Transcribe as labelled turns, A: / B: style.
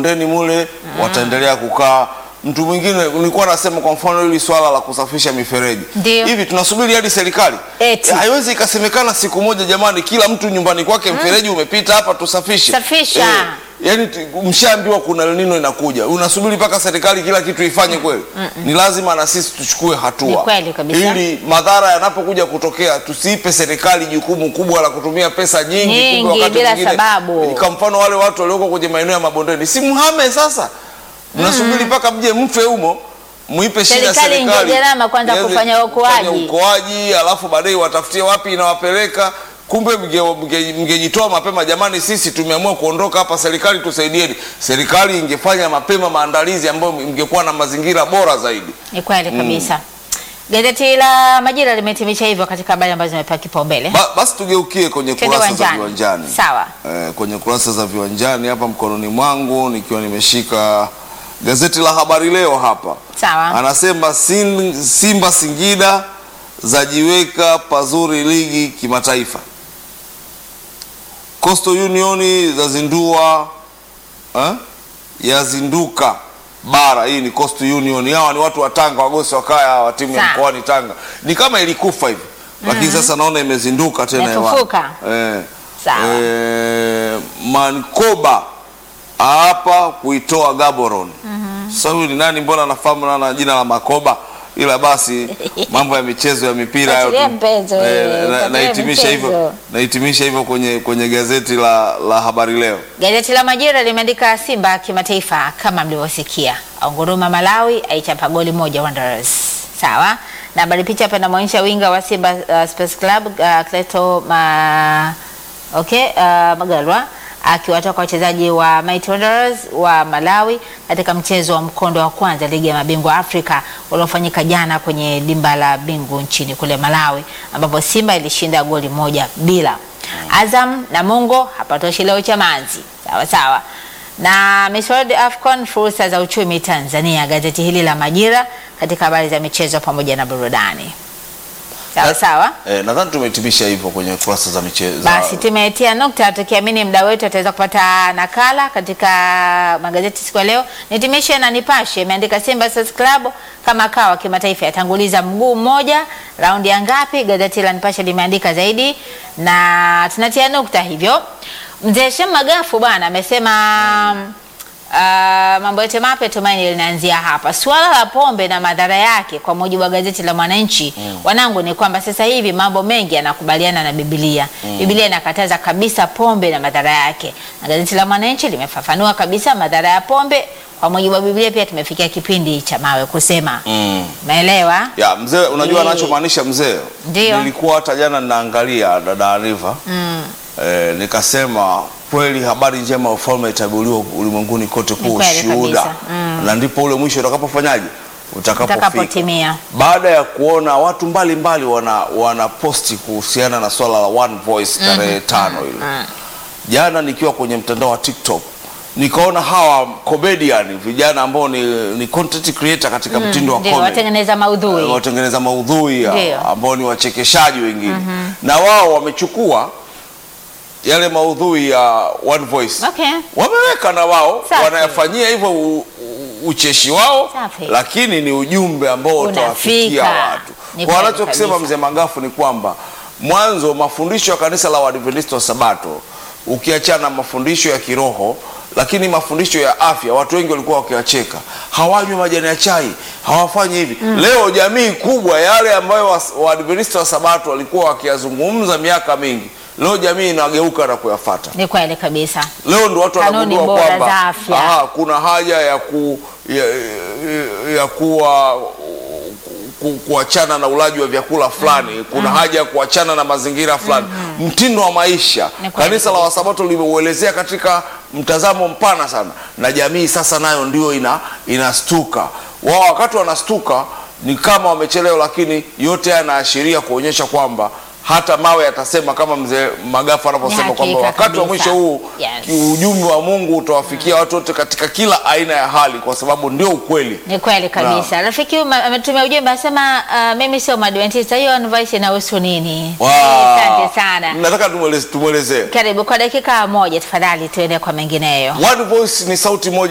A: mabondeni mule wataendelea kukaa. Mtu mwingine nilikuwa nasema kwa mfano hili swala la kusafisha mifereji
B: Ndio.
A: hivi, tunasubiri hadi serikali
B: Eti.
A: Eh, haiwezi ikasemekana siku moja, jamani, kila mtu nyumbani kwake mfereji umepita hapa, tusafishe.
B: Safisha.
A: yani t- mshaambiwa kuna El Nino inakuja, unasubiri mpaka serikali kila kitu ifanye kweli? Ni lazima na sisi tuchukue hatua
B: Ni kweli kabisa.
A: ili madhara yanapokuja kutokea tusiipe serikali jukumu kubwa la kutumia pesa nyingi,
B: Nyingi,
A: kumbe wakati
B: bila
A: mwingine-
B: sababu.
A: Kwa mfano wale watu walioko kwenye maeneo ya mabondeni, si mhame sasa, mnasubiri mpaka mje mfe humo muipe shida
B: Serikali
A: serikali
B: ingie gharama kwanza
A: Iweze
B: kufanya uokoaji.
A: kufanya uokoaji, alafu baadaye watafutie wapi inawapeleka. Kumbe mge- mge- mngejitoa mapema, jamani, sisi tumeamua kuondoka hapa, serikali tusaidieni. Serikali ingefanya mapema maandalizi ambayo mngekuwa na mazingira bora zaidi.
B: Ni kweli kabisa. Gazeti la Majira limehitimisha hivyo katika habari ambazo zimepewa kipaumbele.
A: Ba, basi tugeukie kwenye
B: Twende
A: kurasa za
B: uwanjani.
A: viwanjani.
B: Sawa.
A: Eh, kwenye kurasa za viwanjani hapa mkononi mwangu nikiwa nimeshika gazeti la Habari Leo hapa
B: Sawa.
A: anasema Sin- Simba Singida zajiweka pazuri ligi kimataifa. Coastal Union zazindua eh, yazinduka bara. Hii ni Coastal Union, hawa ni watu wa Tanga, wagosi wa kaya wa timu ya
B: Sawa.
A: mkoani Tanga. Ni kama ilikufa hivi, lakini sasa naona imezinduka tena hewani.
B: Imefufuka.
A: Eh,
B: Sawa.
A: eh, Mankoba hapa kuitoa Gaborone. Sasa huyu ni nani? Mbona nafahamu na na jina la Makoba, ila basi mambo ya michezo ya mipira hayo
B: Fuatilia
A: tu-
B: mpenzo,
A: eh,
B: eh,
A: na-
B: fuatilia
A: nahitimisha hivyo
B: michezo.
A: nahitimisha hivyo kwenye, kwenye gazeti la, la Habari Leo.
B: Gazeti la Majira limeandika Simba kimataifa kama mlivyosikia, aunguruma Malawi, aichapa goli moja Wanderers. Sawa na habari, picha hapa inamwonyesha winga wa Simba uh, Sports Club uh, Cleto ma, okay, uh, Magalwa akiwatoka wachezaji wa Mighty Wanderers wa Malawi katika mchezo wa mkondo wa kwanza ligi ya mabingwa Afrika uliofanyika jana kwenye dimba la Bingu nchini kule Malawi, ambapo Simba ilishinda goli moja bila. Azam na Mungo hapatoshi leo Chamanzi, sawa sawa. Na Miss World Afcon, fursa za uchumi Tanzania, gazeti hili la Majira katika habari za michezo pamoja na burudani, sawa sawa.
A: Eh, nadhani tumehitimisha hivyo kwenye kurasa za michezo.
B: Basi tumetia nukta tukiamini mda wetu ataweza kupata nakala katika magazeti siku ya leo. Nitimishe na Nipashe imeandika Simba Sports Club kama kawa kimataifa yatanguliza mguu mmoja, raundi ya ngapi? Gazeti la Nipashe limeandika zaidi, na tunatia nukta hivyo. Mzee Shem Magafu bwana amesema Uh, mambo yote mapya tumaini linaanzia hapa. Suala la pombe na madhara yake, kwa mujibu wa gazeti la Mwananchi wanangu, ni kwamba sasa hivi mambo mengi yanakubaliana na Biblia. Biblia inakataza kabisa pombe na madhara yake, na gazeti la Mwananchi limefafanua kabisa madhara ya pombe. Kwa mujibu wa Biblia pia tumefikia kipindi cha mawe kusema.
A: Mm.
B: Umeelewa?
A: Ya, mzee unajua
B: Eh.
A: anachomaanisha mzee.
B: Ndio.
A: Nilikuwa hata jana ninaangalia dada Riva.
B: Mm.
A: Eh, nikasema kweli habari njema ya ufalme itaguliwa ulimwenguni kote
B: Ni
A: kuwa
B: kweli
A: ushuhuda.
B: kabisa. Mm.
A: Na ndipo ule mwisho utakapofanyaje? Utakapofika.
B: Utakapotimia.
A: Baada ya kuona watu mbalimbali wana wana posti kuhusiana na swala la One Voice tarehe tano ile. Jana nikiwa kwenye mtandao wa TikTok nikaona hawa comedian vijana ambao ni, ni content creator katika mtindo wa
B: Ndio
A: comedy
B: watengeneza maudhui.
A: watengeneza maudhui ya-
B: Ndio.
A: ambao ni wachekeshaji wengine na wao wamechukua yale maudhui ya One Voice
B: Okay.
A: wameweka na wao
B: Safi.
A: wanayafanyia hivyo u- u- ucheshi wao
B: Safi.
A: lakini ni ujumbe ambao utawafikia
B: Unafika.
A: watu
B: Ni
A: kwa
B: kweli
A: anachokisema
B: kabisa.
A: mzee Magafu ni kwamba mwanzo mafundisho ya kanisa la Waadventista wa Sabato ukiachana na mafundisho ya kiroho lakini mafundisho ya afya watu wengi walikuwa wakiwacheka hawanywi majani ya chai hawafanyi hivi leo jamii kubwa yale ambayo was- Waadventista wa Sabato walikuwa wakiyazungumza miaka mingi leo jamii inageuka na kuyafata
B: Ni kweli kabisa.
A: leo ndo watu
B: Kanuni
A: wanagundua
B: bora
A: kwamba
B: za afya.
A: aha, kuna haja ya ku ya, ya, ya kuwa ku- kuachana na ulaji wa vyakula fulani kuna haja ya kuachana na mazingira fulani mtindo wa maisha
B: Ni kweli
A: kanisa la
B: kabisa.
A: wasabato limeuelezea katika mtazamo mpana sana na jamii sasa nayo ndio ina inastuka wao wakati wanastuka ni kama wamechelewa lakini yote haya yanaashiria kuonyesha kwamba hata mawe yatasema kama mzee Magafu anavyosema
B: Ni
A: kwamba
B: hakika
A: wakati wa
B: kabisa.
A: mwisho huu
B: Yes.
A: ujumbe wa Mungu utawafikia watu wote katika kila aina ya hali, kwa sababu ndio ukweli.
B: Ni kweli kabisa. Rafiki huyu ma- ametumia ujumbe anasema, uh, mimi sio Mwadventista, hiyo advice inahusu nini?
A: Wow.
B: Eh, Asante sana.
A: Nataka tumweleze- tumwelezee
B: Karibu kwa dakika moja tafadhali, tuende kwa mengineyo.
A: One Voice ni sauti moja